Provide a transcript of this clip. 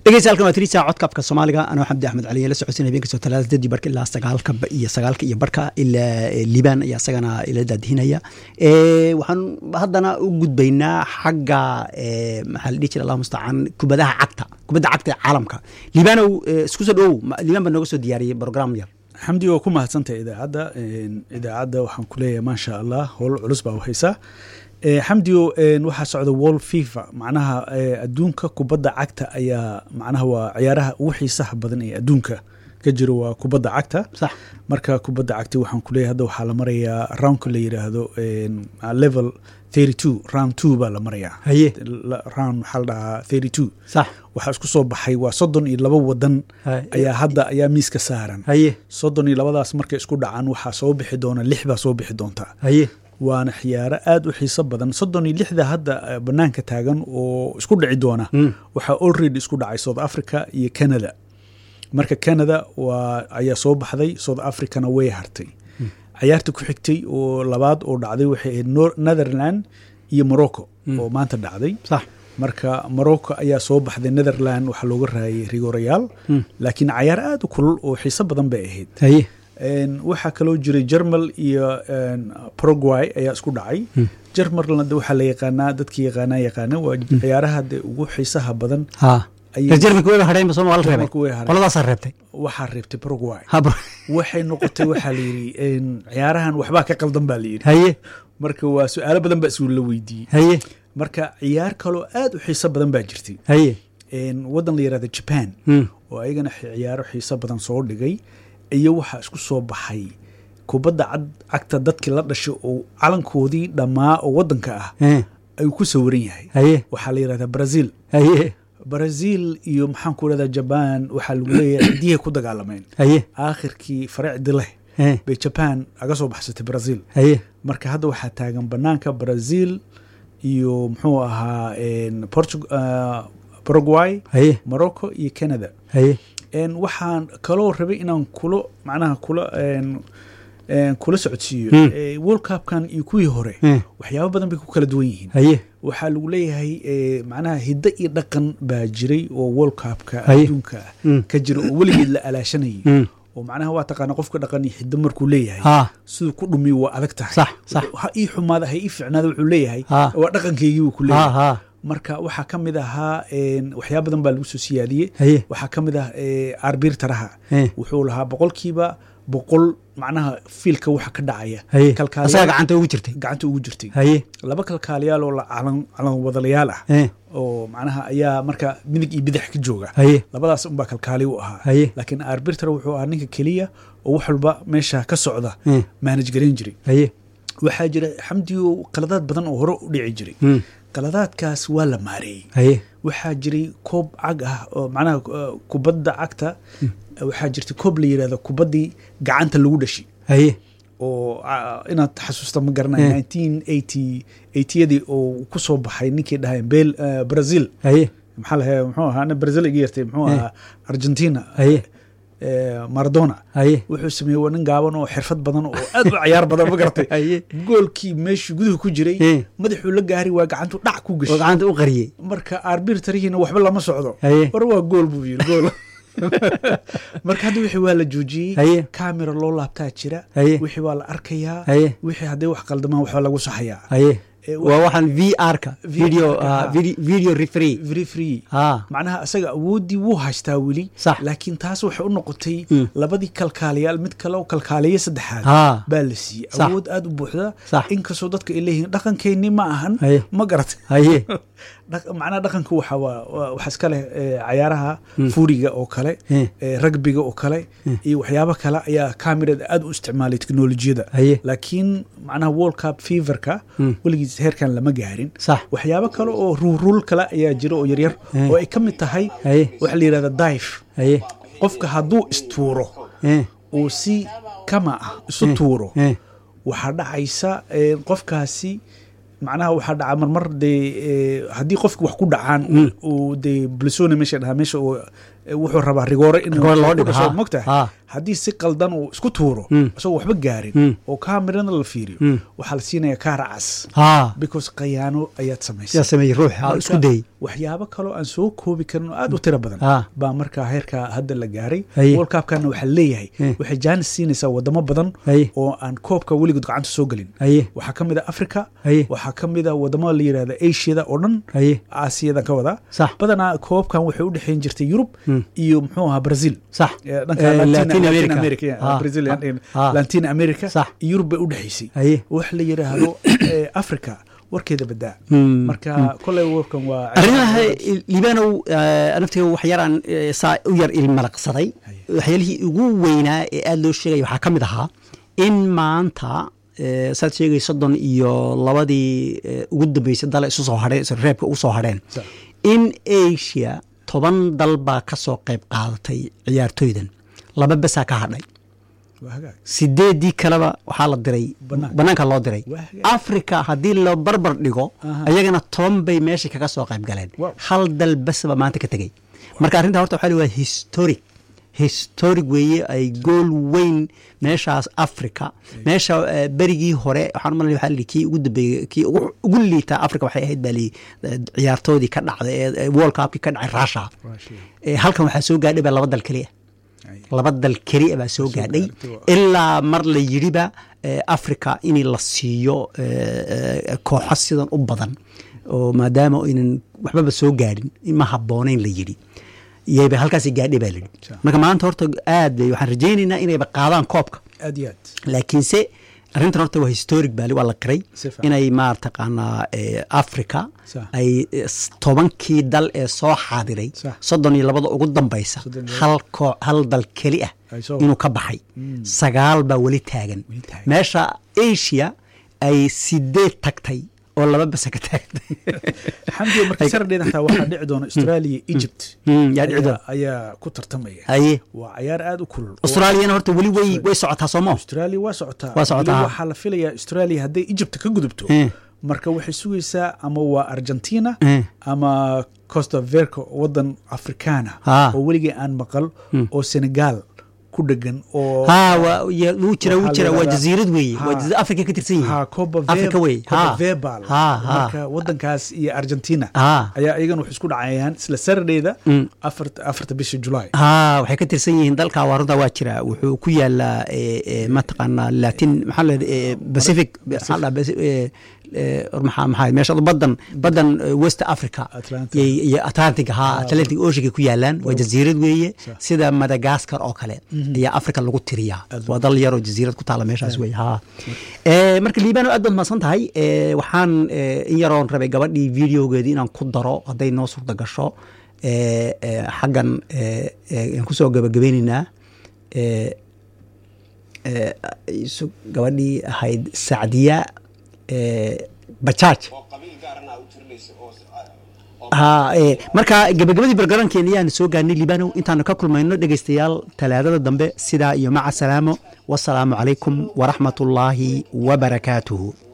dhegeysta halkan waa tirisa codkabka soomaaliga anoo xamdi axmed cali la socodsin habeen kastoo talaada dadii barka ilaa sagaalka iyo sagaalka iyo barka ilaa liibaan ayaa isagana ila daadihinaya waxaan haddana u gudbaynaa xagga maxaa la dhihi jira allah mustacaan kubadaha cagta kubadda cagta ee caalamka liibaanow isku soo dhowow liibaan baa nooga soo diyaariyey program yar xamdi waa ku mahadsantahay idaacadda idaacadda waxaan ku leeyahay maasha allah howl culus baa haysaa xamdio waxaa socda world fifa macnaha adduunka kubadda cagta ayaa macnaha waa ciyaaraha ugu xiisaha badan ee adduunka ka jiro waa kubadda cagta sax marka kubadda cagta waxaan kuleeyahay hadda waxaa la marayaa roundka la yiraahdo level thirty two round two baa la marayaa haye round waxaa la dhahaa thirty two sax waxaa isku soo baxay waa soddon iyo laba wadan ayaa hadda ayaa miiska saaran haye soddon iyo labadaas markay isku dhacaan waxaa soo bixi doona lix baa soo bixi doontaa haye waana khiyaaro aada u xiiso badan soddon iyo lixda hadda banaanka taagan oo isku dhici doona waxaa already isku dhacay south africa iyo canada marka canada waa ayaa soo baxday south africana way hartay cayaarta ku xigtay oo labaad oo dhacday waxay ahayd netherland iyo morocco oo maanta dhacday sax marka morocco ayaa soo baxday netherland waxaa looga raayay rigorayaal laakiin cayaar aada u kulul oo xiiso badan bay ahayd haye waxaa kaloo jiray jermal iyo paraguay ayaa isku dhacay jermalna waxaa la yaqaanaa dadkii yaqaanaa yaqaana waa ciyaaraha de ugu xiisaha badan ha jarmalka wayba hadheenba sooma waa la reebay Jarmalka way hadheen. qoladaasaa reebtay waxaa reebtay paraguay ha bro waxay noqotay waxaa la yidhi ciyaarahan waxbaa ka qaldan baa la yidhi haye marka waa su-aalo badan baa isla weydiiyey haye marka ciyaar kaloo aada u xiiso badan baa jirtay haye wadan la yihahda japan Hmm. oo ayagana ciyaaro xiiso badan soo dhigay iyo waxaa isku soo baxay kubadda cad cagta dadkii la dhashay oo calankoodii dhammaa oo wadanka ah Eh, ayuu ku sawiran yahay haye waxaa la yihahdaa brazil haye brazil iyo maxaan ku rahdaa jaban waxaa lagu leeyahay cidiyahay ku dagaalameen haye aakhirkii faracdi leh eh, bay jaban aga soo baxsatay brazil haye marka hadda waxaa taagan banaanka brazil iyo muxuu ahaa Portug- ah, paraguay haye morocco iyo canada haye En waxaan kaloo rabay inaan kula macnaha kula en, en, kula socodsiiyo Hmm. Eh, world cupkan iyo kuwii hore Eh, waxyaabo badan bay ku kala duwan yihiin haye waxaa lagu leeyahay eh, macnaha hiddo iyo dhaqan baa jiray oo world cupka Haye. adduunka Hmm. ka jira oo weligeed la alaashanayay Hmm. oo macnaha waa taqaana qofka dhaqan iyo hiddo markuu leeyahay ha siduu ku dhumiyo waa adag tahay Sax, sax. ha ii xumaada ha ii ficnaada wuxuu leeyahay Ha. waa dhaqankaygii buu ku ha leeyahay ha marka waxaa ka mid ahaa en, waxyaabo badan baa lagu soo siyaadiyey haye waxaa ka mid ah eh, arbiirtaraha Eh. wuxuu lahaa boqolkiiba boqol macnaha fiilka waxa ka dhacaya haye kalkaaliyaal- asaga gacanta ugu jirtay gacanta ugu jirtay haye laba kalkaaliyaal oo la calan calan wadalayaal ah eh, oo macnaha ayaa marka midig iyo bidix ka jooga haye labadaas unbaa kalkaali u ahaa haye laakiin arbirtar wuxuu ahaa ninka keliya oo wax walba meesha ka socda eh, maanaj garan jiray haye waxaa jira xamdiyo qaladaad badan oo hore u dhici jiray Hmm. qaladaadkaas waa la maareeyey haye waxaa jiray koob cag ah oo macnaha uh, kubadda cagta waxaa jirta koob la yirahdo kubaddii gacanta lagu dhashi haye oo ah, inaad xasuusta ma garanayo Eh. nineteen eighty eightyadii oo ku soo baxay ninkii dhahay bel uh, brazil haye maxaa lahay muxuu ahaa ana brazil iga yartay muxuu Eh. ahaa argentina haye eh, maradona haye wuxuu sameeyey waa nin gaaban oo xirfad badan oo aad u cayaar badan ma garatay haye goolkii meeshii guduhu ku jiray Eh. madaxuu la gaari waa gacantu dhac ku oo gashay gacanta u qariyey marka arbitarihiina waxba lama socdo haye war waa gool buu yiri gool marka hadda wixii waa la joojiyey haye kamera loo laabtaa jira haye wixii waa la arkayaa haye wixii hadday wax qaldamaan waxba lagu saxayaa haye Eh, waa waxaan v r ka VR video ka, ah, ha. vide- video referee very free ha macnaha asaga awooddii wuu haystaa weli Sax. laakiin taas waxay u noqotay Mm. labadii kalkaaliyaal mid kale oo kalkaaliye saddexaad ha baa la siiyey Sax. awood aada u buuxda Sax. inkastoo dadka ay leeyihiin dhaqankeennii ma ahan haye ma garatay haye Dhaq- macnaha dhaqanka waxa waa waa- waxaa iska leh eh, cayaaraha fuuriga oo kale Eh. eh, ragbiga oo kale iyo waxyaabo kale ayaa kamerada aada u isticmaalay teknolojiyada haye laakiin macnaha world cup feverka Mm. weligiis heerkan lama gaarin sax waxyaabo kale oo ruuruul kale ayaa jira oo yaryar Eh. oo ay ka mid tahay haye waxa la yidhahda dive haye qofka hadduu istuuro eh, uu si kama ah isu Eh. tuuro eh, waxaa dhacaysa eh, qofkaasi macnaha waxaa dhaca marmar dee eh, haddii qofki wax ku dhacaan uu dee blisone meesha dhahaa meesha oo eh, wuxuu rabaa rigoore in Rigoore loo dhigo, ha, mogtahay ha. haddii si qaldan uu isku tuuro Mm. isagoo waxba gaarin Mm. oo kaamirana la fiiriyo Mm. waxaa la siinaya kaara cas ha because khayaano ayaad samaysay sidaa sameeyey ruux ha Marka, isku dayey waxyaabo kaloo aan soo koobi karin oo aad u tiro badan Ah. baa markaa heerka hadda la gaaray Haye. world cupkana waxaa leeyahay Eh. waxay jaanis siinaysaa wadamo badan Haye. oo aan koobka weligood gacanta soo gelin haye waxaa ka mid a africa Haye. waxaa ka mid a wadamo la yidhahda asiada oo dhan haye aasiyadan ka wadaa Sax. badanaa koobkan waxay u dhexeyn jirtay yurub Mm. iyo muxuu ahaa brazil sax Eh, dhanka Eh, Latin- Latin Latin America. America, yeah, Ah, Brazil, ah, and- ah. Latin America Sax. iyo yurub bay u dhexeysay haye wax la yidhaahdo eh, africa warkeeda badaa Mm, marka koley warkan waa arrimaha liibanow naftiga wax yaraan eh, saa u yar ilmalaqsaday Haye. waxyaalihii ugu weynaa ee aada loo sheegaya waxaa ka mid ahaa in maanta eh, saad sheegay soddon iyo labadii eh, ugu dambeysay dale isu soo hadheen reebka ugu soo hadheen Sax. in asia toban dal baa ka soo qayb qaadatay ciyaartoydan laba besaa ka hadhay waa hagaag sideedii kaleba waxaa la diray Banaanka. banaanka loo diray Waa hagaag. africa haddii la barbar dhigo Aha. ayagana toban bay meesha kaga soo qayb galeen Wow. hal dal basba maanta ka tegey marka arrinta horta waxaa la waa historic historic weeye ay gool weyn meeshaas africa meesha eh, berigii hore waxaan u malaya waxaa la yidhi kii ugu dambeeyey kii ugu ugu liitaa africa waxay ahayd baa li ciyaartoodii ka dhacday ee ee world cupkii ka dhacay russia Russia. Eh, halkan waxaa soo gaadhay baa laba dal keliya Ay. laba dal keliya baa soo soo gaadhay gaartay. ilaa mar la yidhiba eh, africa in la siiyo eh, eh, kooxo sidan u badan oo maadaama aynan waxbaba soo gaadhin ma habboonayn la yidhi iyayba halkaasi gaadhay baa la yidhi Sure. marka maanta horta aad bay waxaan rajaynaynaa inayba qaadaan koobka aad iyo aad laakiinse arrintan horta waa historic bali waa la qiray Si fiican. inay maartaqaanaa eh, africa Sax. ay eh, s- tobankii dal ee soo xaadiray Sax. soddon iyo labada ugu dambaysa Soddon iyo hal koo hal dal keli ah Ay soo- inuu ka baxay sagaal baa weli taagan Weli taagan. meesha asia ay sideed tagtay oo laba basa ka taagtay xamdiga marka saradheeda xataa waxaa dhici doona australia egypt Mm, yaa dhici ayaa- doona. ayaa ku tartamaya haye waa cayaar aad u kulul oo australiyana horta weli way way socotaa soo maa australia waa socotaa Waa socotaa. Weli waxaa la filayaa australia hadday egypt ka gudubto Eh. marka waxay sugaysaa ama waa argentina Eh. ama costa verco wadan africana Ah. oo weligii aan maqal oo senegal ku dhegan oo ha waa ya- wuu jira wuu Waxaa jira la waa yidhahdaa- jasiirad weeye Ha. waa jasiirad africa ka tirsan yihiin ha coba africa wey coba ha verbal ha ha marka wadankaas iyo argentina ha ayaa iyagana waxay isku dhacayaan isla saradheeda Mm. afarta afarta bisha july ha waxay ka tirsan yihiin dalka waa runta waa jira wuxuu ku yaalaa eh, eh, mataqaanaa latin maxaa la yidhi, eh, pacific maxaa la dhahaa, Paci- eh, eh, or maxaa maxaa meesha badan badan eh, west africa Atlantic. iyo iyo atlantic ha atlantic oceanka ku yaalaan waa jasiirad weeye Sax. sida madagascar oo kale ayaa africa lagu tiriyaa Aad waa dal yaroo jasiirad ku taala meeshaas wey ha Eh, marka liibano aad baad mahadsan tahay Eh, waxaan eh, in yaroon rabay gabadhii videogeedii inaan ku daro hadday noo suurta gasho Eh, eh, xaggan eh, eh, aan kusoo gabagabeyneynaa Eh, eh, isu- gabadhii ahayd sacdiya eh, bajaaj oo qabiil gaarana u tirinaysa oo ha eh, marka gabagabadii bargarankeena ayaan soo gaarnay libanow intaanu ka kulmayno dhegeystayaal talaadada dambe sidaa iyo maca salaamo wasalaamu calaykum waraxmat ullaahi wabarakaatuhu